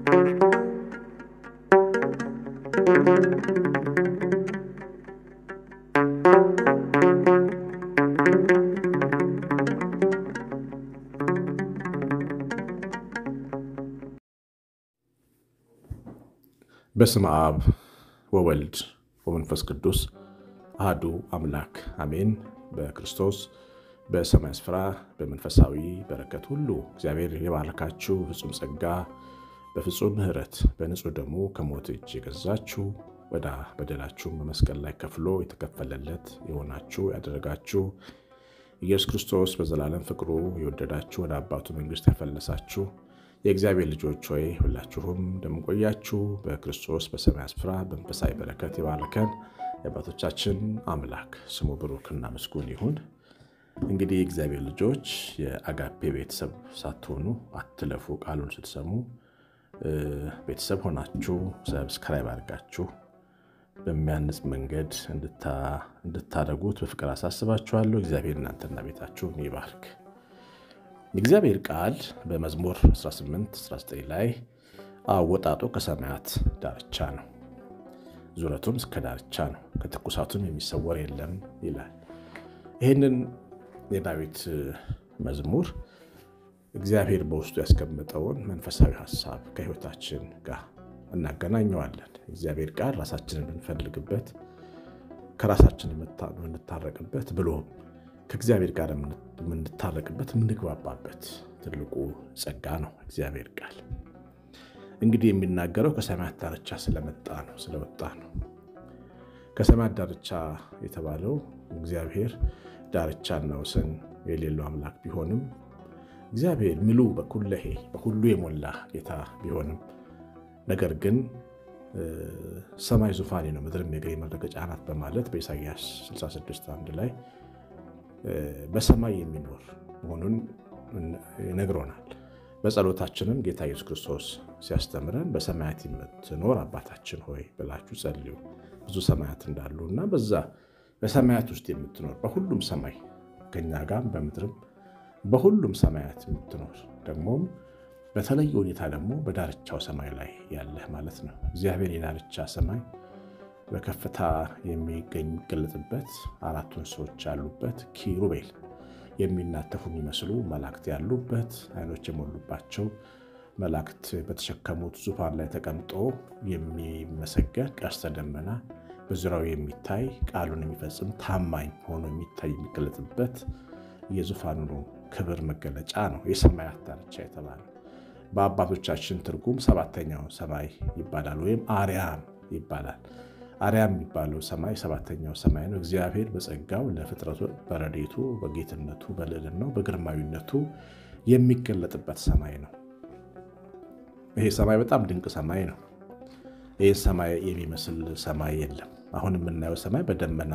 በስመ አብ ወወልድ ወመንፈስ ቅዱስ አህዱ አምላክ አሜን። በክርስቶስ በሰማይ ስፍራ በመንፈሳዊ በረከት ሁሉ እግዚአብሔር የባረካችሁ ፍጹም ጸጋ በፍጹም ምሕረት በንጹሕ ደሙ ከሞት እጅ የገዛችሁ ወዳ በደላችሁን በመስቀል ላይ ከፍሎ የተከፈለለት የሆናችሁ ያደረጋችሁ ኢየሱስ ክርስቶስ በዘላለም ፍቅሩ የወደዳችሁ ወደ አባቱ መንግሥት ያፈለሳችሁ የእግዚአብሔር ልጆች ሆይ ሁላችሁም እንደምንቆያችሁ በክርስቶስ በሰማይ ስፍራ በመንፈሳዊ በረከት የባረከን የአባቶቻችን አምላክ ስሙ ብሩክና ምስጉን ይሁን። እንግዲህ የእግዚአብሔር ልጆች የአጋፔ ቤተሰብ ሳትሆኑ አትለፉ። ቃሉን ስትሰሙ ቤተሰብ ሆናችሁ ሰብስክራይብ አድርጋችሁ በሚያንጽ መንገድ እንድታደርጉት በፍቅር አሳስባችኋለሁ። እግዚአብሔር እናንተና ቤታችሁን ይባርክ። የእግዚአብሔር ቃል በመዝሙር 18 19 ላይ አወጣጡ ከሰማያት ዳርቻ ነው፣ ዙረቱም እስከ ዳርቻ ነው፣ ከትኩሳቱም የሚሰወር የለም ይላል። ይህንን የዳዊት መዝሙር እግዚአብሔር በውስጡ ያስቀመጠውን መንፈሳዊ ሀሳብ ከሕይወታችን ጋር እናገናኘዋለን። እግዚአብሔር ቃል ራሳችንን የምንፈልግበት ከራሳችን የምንታረቅበት ብሎም ከእግዚአብሔር ጋር የምንታረቅበት የምንግባባበት ትልቁ ጸጋ ነው። እግዚአብሔር ቃል እንግዲህ የሚናገረው ከሰማያት ዳርቻ ስለመጣ ነው ስለወጣ ነው። ከሰማያት ዳርቻ የተባለው እግዚአብሔር ዳርቻና ወሰን የሌለው አምላክ ቢሆንም እግዚአብሔር ምሉ በኩለሄ በሁሉ የሞላ ጌታ ቢሆንም ነገር ግን ሰማይ ዙፋኔ ነው፣ ምድርም የእግሬ መረገጫ ናት በማለት በኢሳይያስ 66 አንድ ላይ በሰማይ የሚኖር መሆኑን ይነግሮናል። በጸሎታችንም ጌታ ኢየሱስ ክርስቶስ ሲያስተምረን በሰማያት የምትኖር አባታችን ሆይ ብላችሁ ጸልዩ፣ ብዙ ሰማያት እንዳሉ እና በዛ በሰማያት ውስጥ የምትኖር በሁሉም ሰማይ ከኛ ጋር በምድርም በሁሉም ሰማያት የምትኖር ደግሞም በተለየ ሁኔታ ደግሞ በዳርቻው ሰማይ ላይ ያለህ ማለት ነው። እግዚአብሔር የዳርቻ ሰማይ በከፍታ የሚገኝ የሚገለጥበት አራቱ እንስሶች ያሉበት ኪሩቤል የሚናተፉ የሚመስሉ መላእክት ያሉበት ዓይኖች የሞሉባቸው መላእክት በተሸከሙት ዙፋን ላይ ተቀምጦ የሚመሰገን ቀስተ ደመና በዙሪያው የሚታይ ቃሉን የሚፈጽም ታማኝ ሆኖ የሚታይ የሚገለጥበት የዙፋኑ ክብር መገለጫ ነው የሰማያት ዳርቻ የተባለው። በአባቶቻችን ትርጉም ሰባተኛው ሰማይ ይባላል፣ ወይም አርያም ይባላል። አርያም የሚባለው ሰማይ ሰባተኛው ሰማይ ነው። እግዚአብሔር በጸጋው ለፍጥረቱ በረዴቱ በጌትነቱ በልዕልናው በግርማዊነቱ የሚገለጥበት ሰማይ ነው። ይሄ ሰማይ በጣም ድንቅ ሰማይ ነው። ይህ ሰማይ የሚመስል ሰማይ የለም። አሁን የምናየው ሰማይ በደመና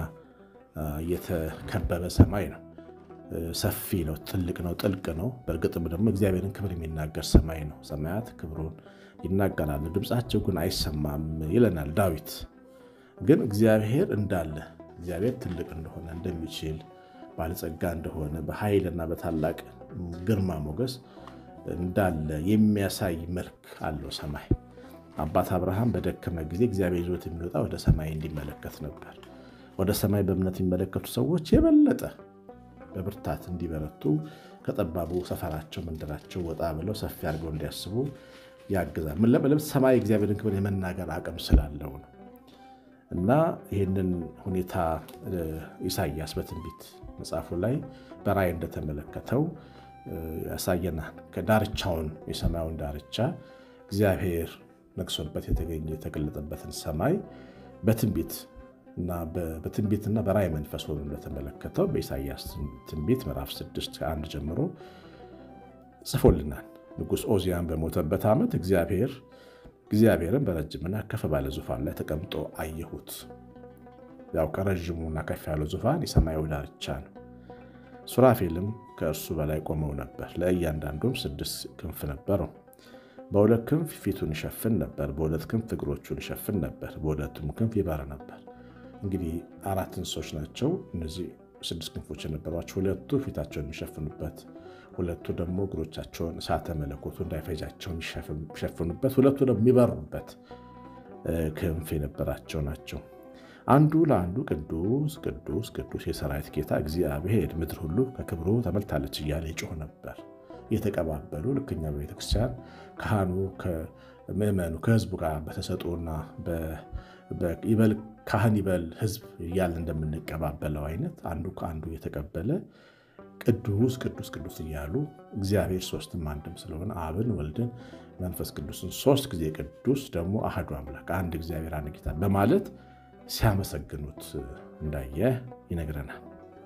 የተከበበ ሰማይ ነው። ሰፊ ነው፣ ትልቅ ነው፣ ጥልቅ ነው። በእርግጥም ደግሞ እግዚአብሔርን ክብር የሚናገር ሰማይ ነው። ሰማያት ክብሩን ይናገራሉ፣ ድምፃቸው ግን አይሰማም ይለናል ዳዊት። ግን እግዚአብሔር እንዳለ እግዚአብሔር ትልቅ እንደሆነ እንደሚችል ባለጸጋ እንደሆነ በኃይልና በታላቅ ግርማ ሞገስ እንዳለ የሚያሳይ መልክ አለው ሰማይ። አባት አብርሃም በደከመ ጊዜ እግዚአብሔር ይዞት የሚወጣ ወደ ሰማይ እንዲመለከት ነበር። ወደ ሰማይ በእምነት የሚመለከቱ ሰዎች የበለጠ በብርታት እንዲበረቱ ከጠባቡ ሰፈራቸው መንደራቸው ወጣ ብለው ሰፊ አድርገው እንዲያስቡ ያግዛል። ምን ለምለም ሰማይ እግዚአብሔርን ክብር የመናገር አቅም ስላለው ነው። እና ይህንን ሁኔታ ኢሳያስ በትንቢት መጽሐፉ ላይ በራእይ እንደተመለከተው ያሳየናል። ከዳርቻውን የሰማዩን ዳርቻ እግዚአብሔር ነግሶበት የተገኘ የተገለጠበትን ሰማይ በትንቢት እና በትንቢትና በራእይ መንፈስ ሆኖ እንደተመለከተው በኢሳያስ ትንቢት ምዕራፍ 6 ከአንድ ጀምሮ ጽፎልናል። ንጉሥ ኦዚያን በሞተበት ዓመት እግዚአብሔር እግዚአብሔርን በረጅምና ከፍ ባለ ዙፋን ላይ ተቀምጦ አየሁት። ያው ከረዥሙና ከፍ ያለው ዙፋን የሰማዩ ዳርቻ ነው። ሱራፌልም ከእርሱ በላይ ቆመው ነበር። ለእያንዳንዱም ስድስት ክንፍ ነበረው። በሁለት ክንፍ ፊቱን ይሸፍን ነበር፣ በሁለት ክንፍ እግሮቹን ይሸፍን ነበር፣ በሁለቱም ክንፍ ይበር ነበር። እንግዲህ አራት እንስሶች ናቸው እነዚህ ስድስት ክንፎች የነበሯቸው። ሁለቱ ፊታቸውን የሚሸፍኑበት፣ ሁለቱ ደግሞ እግሮቻቸውን እሳተ መለኮቱ እንዳይፈጃቸው የሚሸፍኑበት፣ ሁለቱ ደግሞ የሚበሩበት ክንፍ የነበራቸው ናቸው። አንዱ ለአንዱ ቅዱስ ቅዱስ ቅዱስ የሰራዊት ጌታ እግዚአብሔር ምድር ሁሉ ከክብሩ ተመልታለች እያለ ይጮህ ነበር። እየተቀባበሉ ልክኛ በቤተክርስቲያን ካህኑ ከምዕመኑ ከህዝቡ ጋር በተሰጦና ይበል ካህን ይበል ህዝብ እያለ እንደምንቀባበለው አይነት አንዱ ከአንዱ እየተቀበለ ቅዱስ ቅዱስ ቅዱስ እያሉ እግዚአብሔር ሶስትም አንድም ስለሆነ አብን ወልድን መንፈስ ቅዱስን ሶስት ጊዜ ቅዱስ ደግሞ አህዱ አምላክ አንድ እግዚአብሔር አንድ ጌታ በማለት ሲያመሰግኑት እንዳየ ይነግረናል።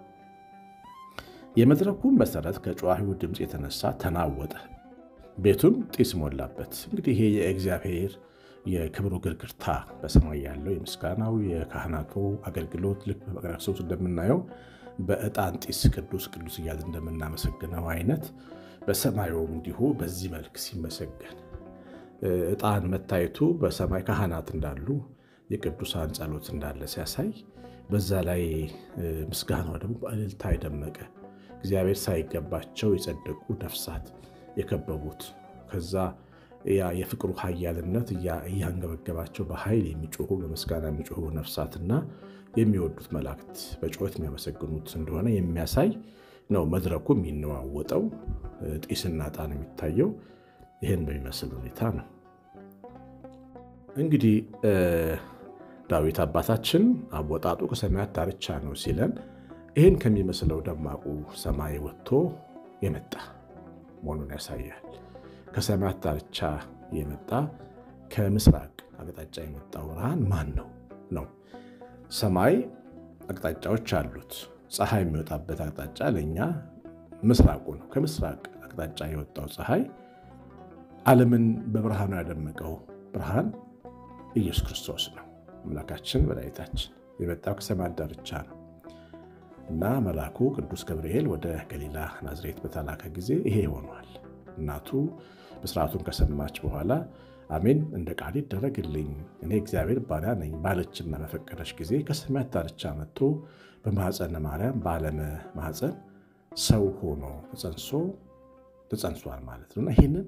የመድረኩም መሰረት ከጨዋሂው ድምፅ የተነሳ ተናወጠ፣ ቤቱም ጢስ ሞላበት። እንግዲህ ይሄ የእግዚአብሔር የክብሩ ግርግርታ በሰማይ ያለው የምስጋናው የካህናቱ አገልግሎት ልክ በመቅደስ ውስጥ እንደምናየው በዕጣን ጢስ ቅዱስ ቅዱስ እያለ እንደምናመሰግነው አይነት በሰማዩም እንዲሁ በዚህ መልክ ሲመሰገን ዕጣን መታየቱ በሰማይ ካህናት እንዳሉ የቅዱሳን ጸሎት እንዳለ ሲያሳይ በዛ ላይ ምስጋናው ደግሞ በእልልታ የደመቀ እግዚአብሔር ሳይገባቸው የጸደቁ ነፍሳት የከበቡት ከዛ ያ የፍቅሩ ኃያልነት እያንገበገባቸው በኃይል የሚጮሁ በምስጋና የሚጮሁ ነፍሳትና የሚወዱት መላእክት በጩኸት የሚያመሰግኑት እንደሆነ የሚያሳይ ነው። መድረኩ የሚነዋወጠው ጢስና ዕጣን የሚታየው ይህን በሚመስል ሁኔታ ነው። እንግዲህ ዳዊት አባታችን አወጣጡ ከሰማያት ዳርቻ ነው ሲለን ይህን ከሚመስለው ደማቁ ሰማይ ወጥቶ የመጣ መሆኑን ያሳያል። ከሰማያት ዳርቻ የመጣ ከምስራቅ አቅጣጫ የመጣው ብርሃን ማን ነው ነው? ሰማይ አቅጣጫዎች አሉት። ፀሐይ የሚወጣበት አቅጣጫ ለእኛ ምስራቁ ነው። ከምስራቅ አቅጣጫ የወጣው ፀሐይ ዓለምን በብርሃኑ ያደመቀው ብርሃን ኢየሱስ ክርስቶስ ነው። አምላካችን መድኃኒታችን የመጣው ከሰማያት ዳርቻ ነው እና መልአኩ ቅዱስ ገብርኤል ወደ ገሊላ ናዝሬት በተላከ ጊዜ ይሄ ሆኗል። እናቱ ብስራቱን ከሰማች በኋላ አሜን እንደ ቃል ይደረግልኝ እኔ እግዚአብሔር ባሪያ ነኝ ባለችና በፈቀደች ጊዜ ከሰማያት ዳርቻ መጥቶ በማኅፀነ ማርያም በዓለመ ማኅፀን ሰው ሆኖ ተጸንሶ ተጸንሷል ማለት ነው እና ይህንን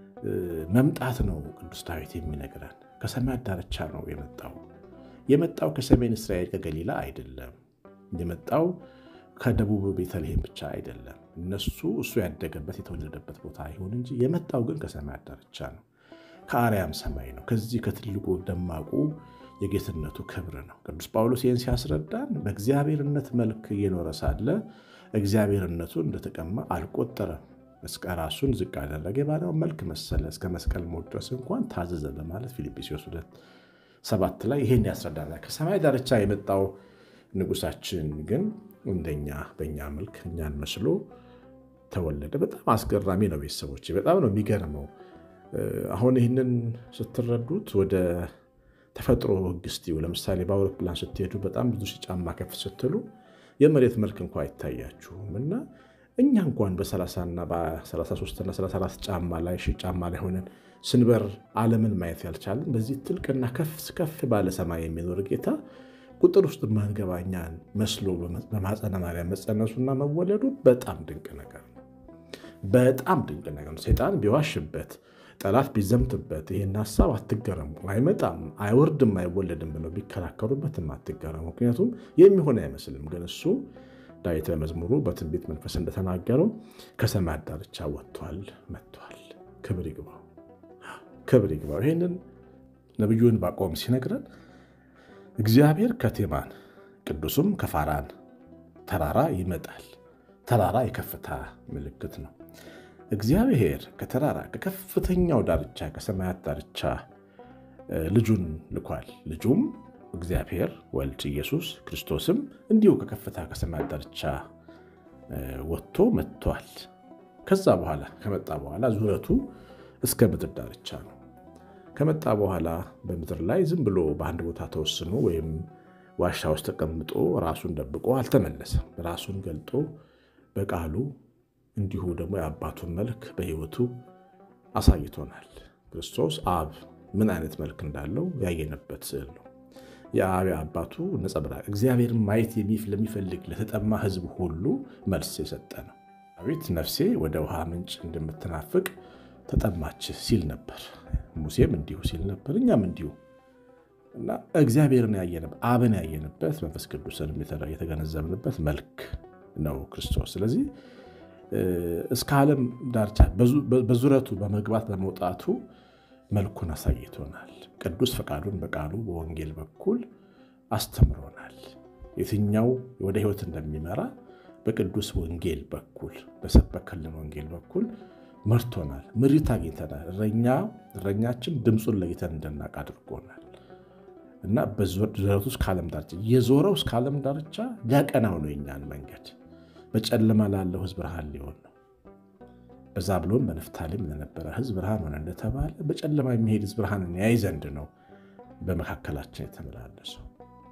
መምጣት ነው ቅዱስ ዳዊት የሚነግረን። ከሰማያት ዳርቻ ነው የመጣው። የመጣው ከሰሜን እስራኤል ከገሊላ አይደለም። የመጣው ከደቡብ ቤተልሔም ብቻ አይደለም። እነሱ እሱ ያደገበት የተወለደበት ቦታ ይሁን እንጂ የመጣው ግን ከሰማያት ዳርቻ ነው። ከአርያም ሰማይ ነው። ከዚህ ከትልቁ ደማቁ የጌትነቱ ክብር ነው። ቅዱስ ጳውሎስ ይህን ሲያስረዳን በእግዚአብሔርነት መልክ እየኖረ ሳለ እግዚአብሔርነቱ እንደተቀማ አልቆጠረም። እስከ ራሱን ዝቅ አደረገ፣ የባሪያውን መልክ መሰለ፣ እስከ መስቀል ሞት ድረስ እንኳን ታዘዘ በማለት ፊልጵስዩስ ሁለት ሰባት ላይ ይሄን ያስረዳናል። ከሰማይ ዳርቻ የመጣው ንጉሳችን ግን እንደኛ በእኛ መልክ እኛን መስሎ ተወለደ። በጣም አስገራሚ ነው ቤተሰቦች፣ በጣም ነው የሚገርመው። አሁን ይህንን ስትረዱት ወደ ተፈጥሮ ሕግ እስቲው ለምሳሌ በአውሮፕላን ስትሄዱ በጣም ብዙ ሺህ ጫማ ከፍ ስትሉ የመሬት መልክ እንኳ አይታያችሁም እና እኛ እንኳን በ30ና በ33ና 34 ጫማ ላይ ሺህ ጫማ ላይ ሆነን ስንበር ዓለምን ማየት ያልቻለን በዚህ ጥልቅና ከፍ ከፍ ባለ ሰማይ የሚኖር ጌታ ቁጥር ውስጥ ማንገባ እኛን መስሎ በማኅፀነ ማርያም መጸነሱና መወለዱ በጣም ድንቅ ነገር ነው። በጣም ድንቅ ነገር ነው። ሰይጣን ቢዋሽበት ጠላት ቢዘምትበት ይህን ሀሳብ አትገረሙ። አይመጣም፣ አይወርድም፣ አይወለድም ብለው ቢከራከሩበትም አትገረሙ። ምክንያቱም የሚሆን አይመስልም። ግን እሱ ዳዊት በመዝሙሩ በትንቢት መንፈስ እንደተናገረው ከሰማያት ዳርቻ ወጥቷል፣ መጥቷል። ክብር ይግባው፣ ክብር ይግባው። ይህንን ነቢዩ ዕንባቆም ሲነግረን እግዚአብሔር ከቴማን ቅዱሱም ከፋራን ተራራ ይመጣል። ተራራ የከፍታ ምልክት ነው። እግዚአብሔር ከተራራ ከከፍተኛው ዳርቻ ከሰማያት ዳርቻ ልጁን ልኳል። ልጁም እግዚአብሔር ወልድ ኢየሱስ ክርስቶስም እንዲሁ ከከፍታ ከሰማያት ዳርቻ ወጥቶ መጥቷል። ከዛ በኋላ ከመጣ በኋላ ዙረቱ እስከ ምድር ዳርቻ ነው። ከመጣ በኋላ በምድር ላይ ዝም ብሎ በአንድ ቦታ ተወስኖ ወይም ዋሻ ውስጥ ተቀምጦ ራሱን ደብቆ አልተመለሰም። ራሱን ገልጦ በቃሉ እንዲሁ ደግሞ የአባቱን መልክ በሕይወቱ አሳይቶናል። ክርስቶስ አብ ምን አይነት መልክ እንዳለው ያየነበት ስዕል ነው። የአብ አባቱ ነጸብራቅ እግዚአብሔርን ማየት ለሚፈልግ ለተጠማ ሕዝብ ሁሉ መልስ የሰጠ ነው። ዳዊት ነፍሴ ወደ ውሃ ምንጭ እንደምትናፍቅ ተጠማች ሲል ነበር። ሙሴም እንዲሁ ሲል ነበር። እኛም እንዲሁ እና እግዚአብሔርን ያየንበት አብን ያየንበት መንፈስ ቅዱስን የተገነዘብንበት መልክ ነው ክርስቶስ። ስለዚህ እስከ ዓለም ዳርቻ በዙረቱ በመግባት በመውጣቱ መልኩን አሳይቶናል። ቅዱስ ፈቃዱን በቃሉ በወንጌል በኩል አስተምሮናል። የትኛው ወደ ሕይወት እንደሚመራ በቅዱስ ወንጌል በኩል በሰበከልን ወንጌል በኩል መርቶናል። ምሪት አግኝተናል። እረኛ እረኛችን ድምፁን ለይተን እንድናውቅ አድርጎናል እና በዙረቱ እስከ ዓለም ዳርቻ የዞረው እስከ ዓለም ዳርቻ ሊያቀናው ነው የኛን መንገድ በጨለማ ላለው ሕዝብ ብርሃን ሊሆን ነው። በዛብሎን በንፍታሌም ለነበረ ሕዝብ ብርሃን ሆነ እንደተባለ በጨለማ የሚሄድ ሕዝብ ብርሃንን ያይ ዘንድ ነው በመካከላችን የተመላለሰው።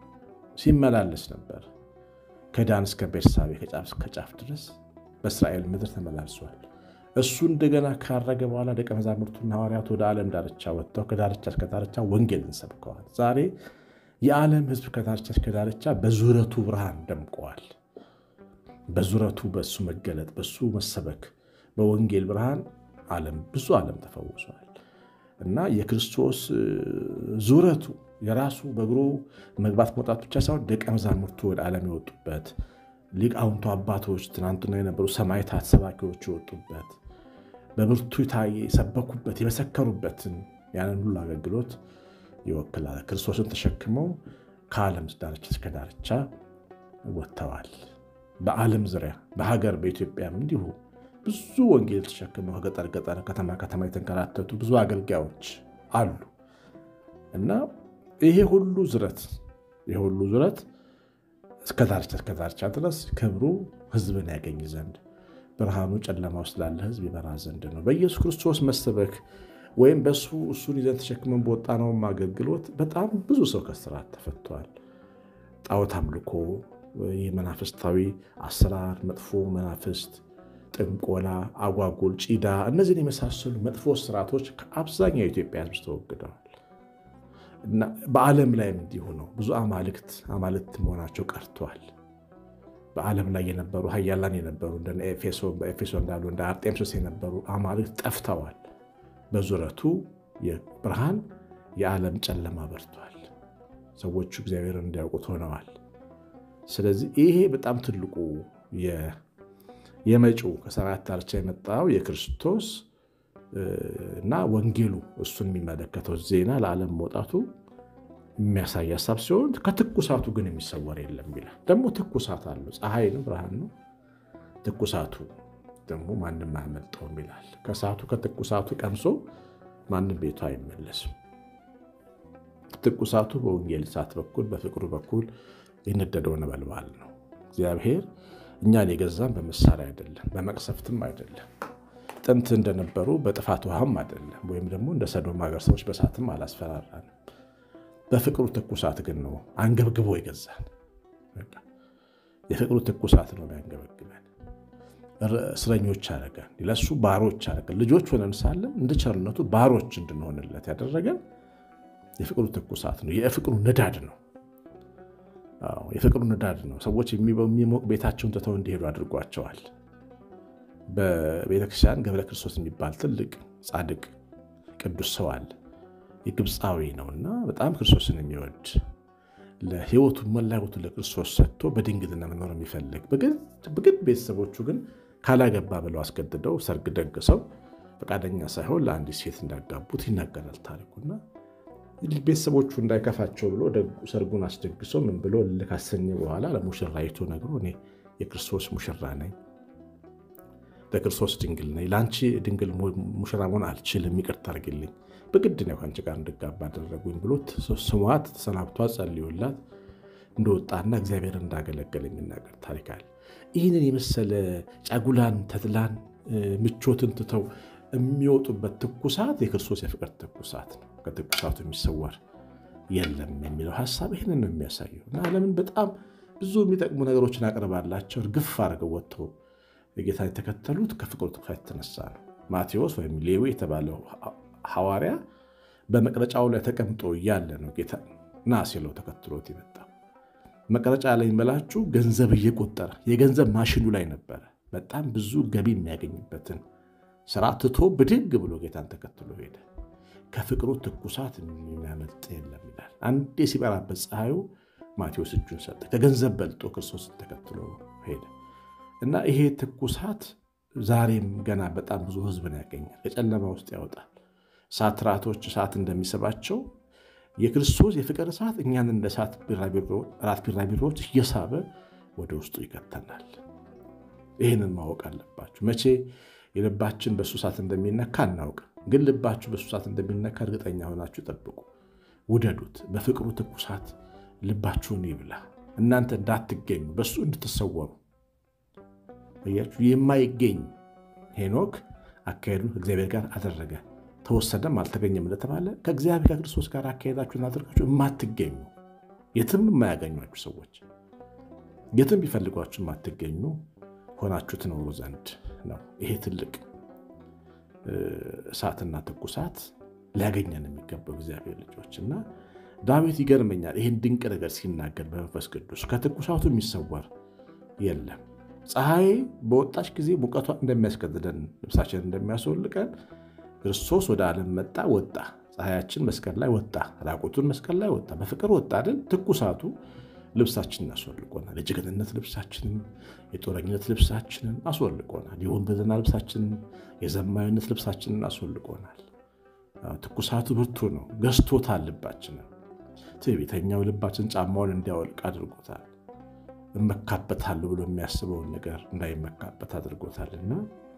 ሲመላለስ ነበር። ከዳን እስከ ቤርሳቤ ከጫፍ እስከ ጫፍ ድረስ በእስራኤል ምድር ተመላልሷል። እሱ እንደገና ካረገ በኋላ ደቀ መዛሙርቱና ሐዋርያት ወደ ዓለም ዳርቻ ወጥተው ከዳርቻ እስከ ዳርቻ ወንጌልን ሰብከዋል። ዛሬ የዓለም ሕዝብ ከዳርቻ እስከ ዳርቻ በዙረቱ ብርሃን ደምቀዋል። በዙረቱ በእሱ መገለጥ በእሱ መሰበክ በወንጌል ብርሃን ዓለም ብዙ ዓለም ተፈውሷል እና የክርስቶስ ዙረቱ የራሱ በእግሩ መግባት መውጣት ብቻ ሳይሆን ደቀ መዛሙርቱ ወደ ዓለም የወጡበት ሊቃውንቱ አባቶች ትናንትና የነበሩ ሰማዕታት ሰባኪዎች የወጡበት በብርቱ የሰበኩበት የመሰከሩበትን ያንን ሁሉ አገልግሎት ይወክላል። ክርስቶስን ተሸክመው ከዓለም ዳርቻ እስከ ዳርቻ ወጥተዋል። በዓለም ዙሪያ በሀገር በኢትዮጵያም እንዲሁ ብዙ ወንጌል ተሸክመው ከገጠር ገጠር ከተማ ከተማ የተንከራተቱ ብዙ አገልጋዮች አሉ እና ይሄ ሁሉ ዙረት ይሄ ሁሉ ዙረት እስከ ዳርቻ እስከ ዳርቻ ድረስ ክብሩ ሕዝብን ያገኝ ዘንድ ብርሃኑ ጨለማ ውስጥ ላለ ሕዝብ ይበራ ዘንድ ነው። በኢየሱስ ክርስቶስ መሰበክ ወይም በሱ እሱን ይዘን ተሸክመን በወጣነውም አገልግሎት በጣም ብዙ ሰው ከስራት ተፈቷል። ጣዖት አምልኮ፣ የመናፍስታዊ አሰራር፣ መጥፎ መናፍስት፣ ጥንቆላ፣ አጓጉል፣ ጪዳ፣ እነዚህን የመሳሰሉ መጥፎ ስርዓቶች ከአብዛኛው የኢትዮጵያ ሕዝብ ተወግደዋል። እና በዓለም ላይም እንዲሁ ነው። ብዙ አማልክት አማልክት መሆናቸው ቀርተዋል። በዓለም ላይ የነበሩ ሀያላን የነበሩ እንደ ኤፌሶ እንዳሉ እንደ አርጤምሶስ የነበሩ አማልክት ጠፍተዋል። በዙረቱ የብርሃን የዓለም ጨለማ በርቷል። ሰዎቹ እግዚአብሔርን እንዲያውቁት ሆነዋል። ስለዚህ ይሄ በጣም ትልቁ የመጪው ከሰማያት ዳርቻ የመጣው የክርስቶስ እና ወንጌሉ እሱን የሚመለከተው ዜና ለዓለም መውጣቱ የሚያሳይ ሀሳብ ሲሆን ከትኩሳቱ ግን የሚሰወር የለም ይላል። ደግሞ ትኩሳት አለው። ፀሐይ ነው፣ ብርሃን ነው። ትኩሳቱ ደግሞ ማንም አያመልጠውም ይላል። ከሰዓቱ ከትኩሳቱ ቀምሶ ማንም ቤቱ አይመለስም። ትኩሳቱ በወንጌል እሳት በኩል በፍቅሩ በኩል የነደደው ነበልባል ነው። እግዚአብሔር እኛን የገዛን በመሳሪያ አይደለም፣ በመቅሰፍትም አይደለም ጥንት እንደነበሩ በጥፋት ውሃም አይደለም፣ ወይም ደግሞ እንደ ሰዶም ሀገር ሰዎች በሳትም አላስፈራራንም። በፍቅሩ ትኩሳት ግን ነው አንገብግቦ የገዛን። የፍቅሩ ትኩሳት ነው ያንገበግበን። እስረኞች አደረገን፣ ለሱ ባሮች አደረገን። ልጆች ሆነን ሳለን እንደ ቸርነቱ ባሮች እንድንሆንለት ያደረገን የፍቅሩ ትኩሳት ነው። የፍቅሩ ንዳድ ነው። የፍቅሩ ንዳድ ነው። ሰዎች የሚሞቅ ቤታቸውን ትተው እንዲሄዱ አድርጓቸዋል። በቤተክርስቲያን ገብረ ክርስቶስ የሚባል ትልቅ ጻድቅ ቅዱስ ሰው አለ። የግብፃዊ ነውና በጣም ክርስቶስን የሚወድ ለሕይወቱ መላ ሕይወቱ ለክርስቶስ ሰጥቶ በድንግልና መኖር የሚፈልግ በግድ ቤተሰቦቹ ግን ካላገባ ብለው አስገድደው ሰርግ ደግሰው ፈቃደኛ ሳይሆን ለአንዲት ሴት እንዳጋቡት ይናገራል ታሪኩና ቤተሰቦቹ እንዳይከፋቸው ብሎ ሰርጉን አስደግሶ ምን ብሎ ካሰኘ በኋላ ለሙሽራይቱ ነግሮ እኔ የክርስቶስ ሙሽራ ነኝ ለክርስቶስ ድንግል ነኝ፣ ለአንቺ ድንግል ሙሽራ መሆን አልችልም፣ ይቅርታ አድርግልኝ፣ በግድ ነው ከአንቺ ጋር እንድጋባ አደረጉኝ ብሎ ስሟት ተሰናብቷ ጸልዮላት እንደወጣና እግዚአብሔር እንዳገለገለ የሚናገር ታሪክ አለ። ይህንን የመሰለ ጫጉላን፣ ተድላን፣ ምቾትን ትተው የሚወጡበት ትኩሳት የክርስቶስ የፍቅር ትኩሳት ነው። ከትኩሳቱ የሚሰወር የለም የሚለው ሀሳብ ይህንን ነው የሚያሳየው እና ዓለምን በጣም ብዙ የሚጠቅሙ ነገሮችን አቅርባላቸው እርግፍ አድርገው ወጥተው ጌታ የተከተሉት ከፍቅሩ ትኩሳት የተነሳ ነው። ማቴዎስ ወይም ሌዊ የተባለው ሐዋርያ በመቅረጫው ላይ ተቀምጦ እያለ ነው ጌታ ና ሲለው ተከትሎት የመጣው። መቅረጫ ላይ የሚመላችሁ ገንዘብ እየቆጠረ የገንዘብ ማሽኑ ላይ ነበረ። በጣም ብዙ ገቢ የሚያገኝበትን ስራ ትቶ ብድግ ብሎ ጌታን ተከትሎ ሄደ። ከፍቅሩ ትኩሳት የሚያመልጥ የለም ይላል። አንዴ ሲበራበት ፀሐዩ ማቴዎስ እጁን ሰጠ። ከገንዘብ በልጦ ክርስቶስን ተከትሎ ሄደ እና ይሄ ትኩሳት ዛሬም ገና በጣም ብዙ ሕዝብን ያገኛል፣ ከጨለማ ውስጥ ያወጣል። ሳትራቶች እሳት እንደሚስባቸው የክርስቶስ የፍቅር እሳት እኛን እንደ እሳት ራት ቢራቢሮዎች እየሳበ ወደ ውስጡ ይከተናል። ይህንን ማወቅ አለባችሁ። መቼ የልባችን በእሱ እሳት እንደሚነካ አናውቅም፣ ግን ልባችሁ በእሱ እሳት እንደሚነካ እርግጠኛ ሆናችሁ ጠብቁ። ውደዱት። በፍቅሩ ትኩሳት ልባችሁን ይብላ። እናንተ እንዳትገኙ በእሱ እንድትሰወሩ እያችሁ የማይገኝ ሄኖክ አካሄዱን ከእግዚአብሔር ጋር አደረገ ተወሰደም አልተገኘም እንደተባለ ከእግዚአብሔር ከክርስቶስ ጋር አካሄዳችሁን አድርጋችሁ የማትገኙ የትም የማያገኟችሁ ሰዎች የትም ቢፈልጓችሁ የማትገኙ ሆናችሁ ትኖሩ ዘንድ ነው። ይሄ ትልቅ እሳትና ትኩሳት ሊያገኘን የሚገባው እግዚአብሔር ልጆች እና ዳዊት ይገርመኛል ይህን ድንቅ ነገር ሲናገር በመንፈስ ቅዱስ ከትኩሳቱ የሚሰወር የለም። ፀሐይ በወጣች ጊዜ ሙቀቷ እንደሚያስገድደን ልብሳችን እንደሚያስወልቀን ክርስቶስ ወደ ዓለም መጣ፣ ወጣ። ፀሐያችን መስቀል ላይ ወጣ፣ ራቁቱን መስቀል ላይ ወጣ። በፍቅር ወጣ አይደል? ትኩሳቱ ልብሳችንን አስወልቆናል። የጀግንነት ልብሳችንን፣ የጦረኝነት ልብሳችንን አስወልቆናል። የወንበድና ልብሳችንን፣ የዘማዊነት ልብሳችንን አስወልቆናል። ትኩሳቱ ብርቱ ነው። ገዝቶታል ልባችንን። ትዕቢተኛው ልባችን ጫማውን እንዲያወልቅ አድርጎታል። እመካበታለሁ ብሎ የሚያስበውን ነገር እንዳይመካበት አድርጎታልና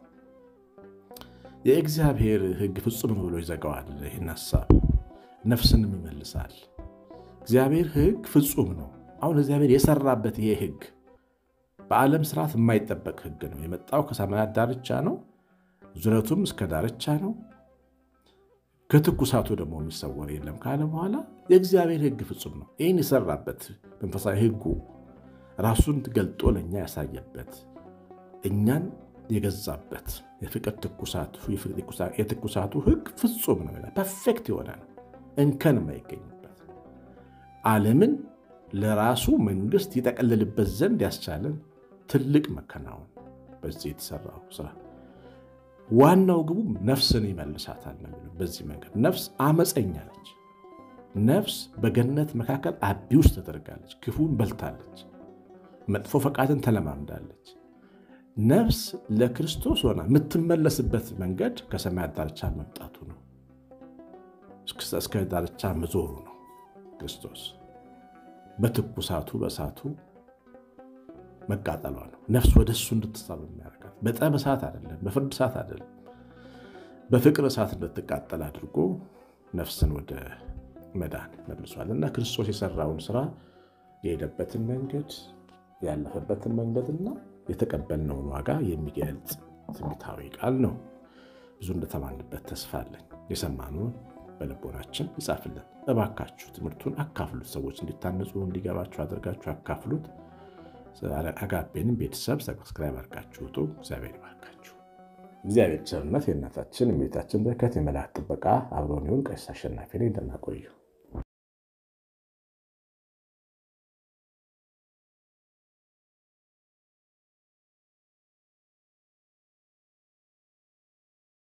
የእግዚአብሔር ሕግ ፍጹም ነው ብሎ ይዘጋዋል። ይህን ሀሳብ ነፍስንም ይመልሳል። እግዚአብሔር ሕግ ፍጹም ነው። አሁን እግዚአብሔር የሰራበት ይሄ ሕግ በዓለም ስርዓት የማይጠበቅ ሕግ ነው። የመጣው ከሰማያት ዳርቻ ነው። ዙረቱም እስከ ዳርቻ ነው። ከትኩሳቱ ደግሞ የሚሰወር የለም ካለ በኋላ የእግዚአብሔር ሕግ ፍጹም ነው። ይህን የሰራበት መንፈሳዊ ሕጉ ራሱን ገልጦ ለእኛ ያሳየበት እኛን የገዛበት የፍቅር ትኩሳቱ የትኩሳቱ ሕግ ፍጹም ነው። ፐርፌክት የሆነ ነው፣ እንከን የማይገኝበት ዓለምን ለራሱ መንግስት ይጠቀልልበት ዘንድ ያስቻለን ትልቅ መከናወን በዚህ የተሰራው ስራ ዋናው ግቡ ነፍስን ይመልሳታል ነው የሚለው። በዚህ መንገድ ነፍስ አመፀኛ ነች። ነፍስ በገነት መካከል አቢውስ ተደርጋለች። ክፉን በልታለች። መጥፎ ፈቃድን ተለማምዳለች። ነፍስ ለክርስቶስ ሆና የምትመለስበት መንገድ ከሰማያት ዳርቻ መምጣቱ ነው። እስከ ዳርቻ መዞሩ ነው። ክርስቶስ በትኩሳቱ በእሳቱ መቃጠሏ ነው። ነፍስ ወደ እሱ እንድትሳብ የሚያደርጋት በጠብ እሳት አይደለም፣ በፍርድ እሳት አይደለም፣ በፍቅር እሳት እንድትቃጠል አድርጎ ነፍስን ወደ መዳን መልሷል እና ክርስቶስ የሰራውን ስራ የሄደበትን መንገድ ያለፈበትን መንገድና የተቀበልነውን ዋጋ የሚገልጽ ትንቢታዊ ቃል ነው። ብዙ እንደተማንበት ተስፋ አለኝ። የሰማነውን በልቦናችን ይጻፍልን። እባካችሁ ትምህርቱን አካፍሉት። ሰዎች እንዲታነጹ እንዲገባችሁ አድርጋችሁ አካፍሉት። አጋቤንም ቤተሰብ ሰብስክራይብ አድርጋችሁ ውጡ። እግዚአብሔር ይባርካችሁ። እግዚአብሔር ቸርነት፣ የእናታችን የቤታችን በረከት፣ የመላእክት ጥበቃ አብሮን ይሁን። ቀሲስ አሸናፊ ነኝ። ደህና ቆዩ።